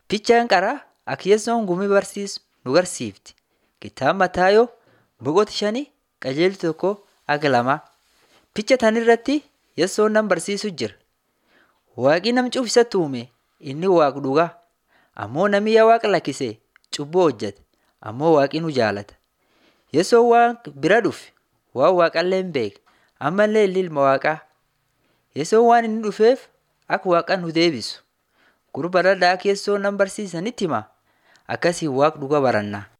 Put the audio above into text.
Fiichaan qaraa akka Yesuun gumii barsiisu nu barsiifti. Kitaaba Mataayoo boqota shanii qajeeltu tokko haga lamaa. Fiicha tan irratti Yesuun nama barsiisu jira. Waaqni nama cufu isatti uume inni waaqa dhugaa. Ammoo namni yaa waaqa lakkisee cubbuu hojjete ammoo waaqni nu jaalata. Yesuun waan bira dhufe waan waaqallee hin beekne ammallee inni ilma waaqaa. Yesuun waan inni dhufeef akka waaqa nu deebisu. Gurba dhadhaa akka Yesuun nama barsiisanitti hima akkasiin waaqa dhugaa baranna.